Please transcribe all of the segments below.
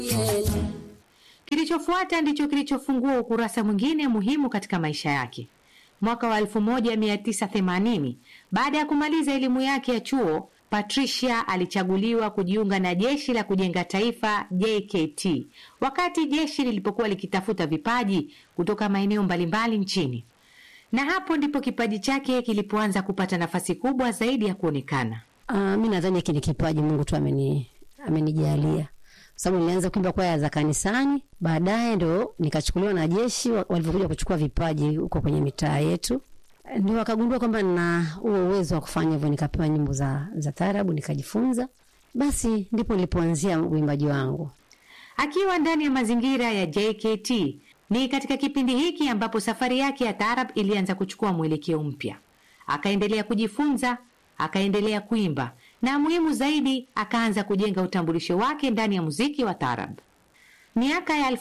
Kilichofuata ndicho kilichofungua ukurasa mwingine muhimu katika maisha yake. Mwaka wa 1980 baada ya kumaliza elimu yake ya chuo, Patricia alichaguliwa kujiunga na jeshi la kujenga taifa JKT, wakati jeshi lilipokuwa likitafuta vipaji kutoka maeneo mbalimbali nchini, na hapo ndipo kipaji chake kilipoanza kupata nafasi kubwa zaidi ya kuonekana. Uh, mi nadhani hiki ni kipaji Mungu tu ameni amenijalia sababu nilianza kuimba kwaya za kanisani, baadaye ndo nikachukuliwa na jeshi walivyokuja kuchukua vipaji huko kwenye mitaa yetu, ndio wakagundua kwamba nina huo uwezo wa kufanya hivyo, nikapewa nyimbo za, za taarabu nikajifunza, basi ndipo nilipoanzia uimbaji wangu. Akiwa ndani ya mazingira ya JKT, ni katika kipindi hiki ambapo safari yake ya taarab ilianza kuchukua mwelekeo mpya. Akaendelea kujifunza, akaendelea kuimba na muhimu zaidi akaanza kujenga utambulisho wake ndani ya muziki wa taarab. Miaka ya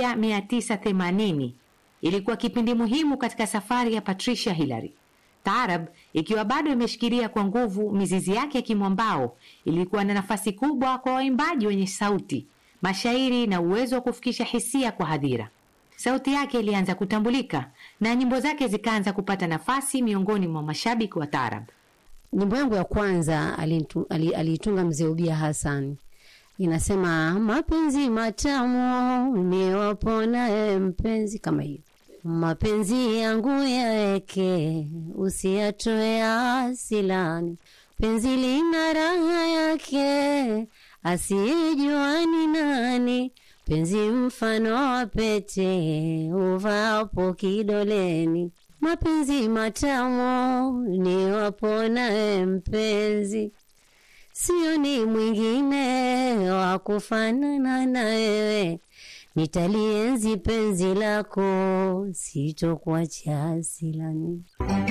1980 ilikuwa kipindi muhimu katika safari ya Patricia Hillary. Taarab ikiwa bado imeshikilia kwa nguvu mizizi yake ya kimwambao, ilikuwa na nafasi kubwa kwa waimbaji wenye sauti, mashairi na uwezo wa kufikisha hisia kwa hadhira. Sauti yake ilianza kutambulika na nyimbo zake zikaanza kupata nafasi miongoni mwa mashabiki wa taarab. Nyimbo yangu ya kwanza aliitunga mzee Ubia Hassan, inasema mapenzi matamu ni waponaye mpenzi, kama hiyo mapenzi yangu yaeke usiyatoe asilani, penzi lina raha yake asiyejua ni nani, penzi mfano wa pete uvapo kidoleni mapenzi matamu ni waponaye mpenzi, sio ni mwingine wa kufanana na wewe, nitalienzi penzi lako, sitokuacha silani.